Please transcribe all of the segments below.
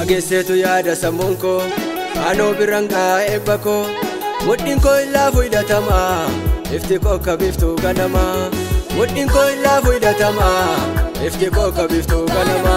Fageesseetu yaada sammuun koo aanoo biraan gahaa eebba koo mudhiin koo illaafu hidhatama ifti koo akka biftuu ganama mudhiin koo illaafu hidhatama ifti koo akka biftuu ganama.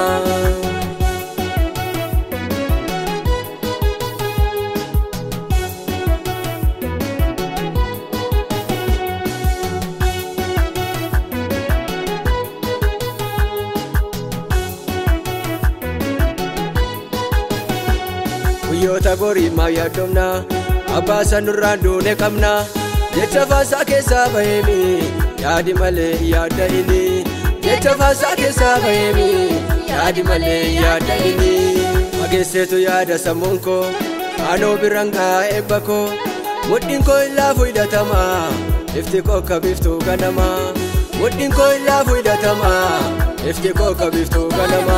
guyyoota borii maal yaaddomna abbaa sanurraan duune qabna jecha faasaa keessaa baheemi yaadi malee yaadda inni jecha faasaa keessaa baheemi yaadi malee yaadda inni fageesseetu yaada sammuun koo aanoo biraan gahaa eebba koo mudhiin koo illaafu hidhatama ifti koo akka biftuu ganama mudhiin koo illaafu hidhatama ifti koo akka biftuu ganama.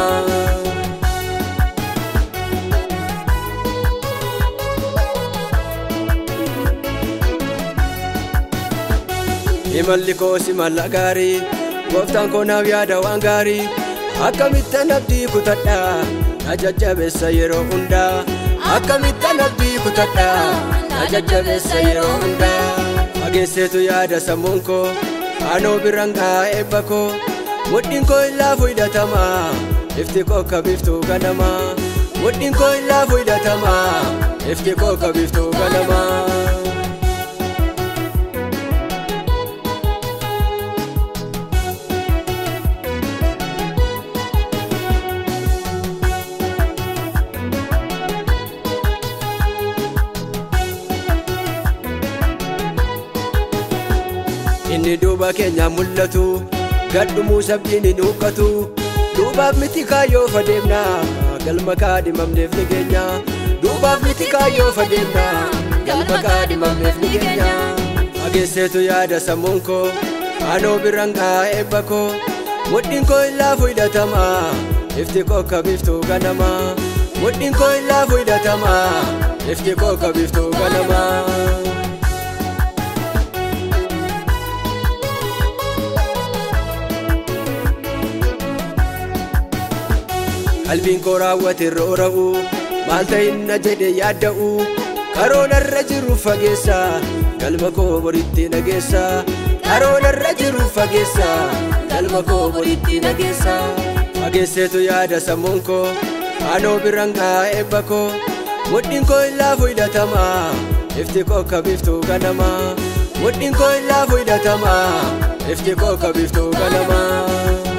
imalli koo simalla gaarii gooftaan koo naaf yaada waan gaarii akkamittan abdii kutadha na jajjabeessa yeroo hundaa akkamittan abdii kutadha na jajjabeessa yeroo hundaa fageesseetu yaada sammuun koo aanoo biraan gahaa eebba koo mudhiin koo illaafu hidhatama ifti koo akka biftuu ganama mudhiin koo illaafu hidhatama ifti koo akka biftuu ganama. inni duuba keenya mul'atu gadhumuu sabdiin hin huqqatu duubaaf miti kaayyoo fadeemna galma kaadhimamneef ni geenya duubaaf miti kaayyoo fadeemna galma kaadhimamneef ni geenya fageesseetu yaada sammuun koo aanoo biraan gahaa eebba koo mudhiin koo illaafu hidhatama ifti koo akka biftuu ganama mudhiin koo illaafu hidhatama ifti koo akka biftuu ganama. qalbiin koo raawwate roora'u maal ta'inna jedhe yaadda'u karoorarra jiru fageessa galma koo boritti nageessa karoorarra jiru fageessa galma koo boritti nageessa fageesseetu yaada sammuun koo aanoo biraan gahaa eebba koo mudhiin koo illaafu hidhatama ifti koo akka biftuu ganama mudhiin koo illaafu hidhatama ifti koo akka biftuu ganama.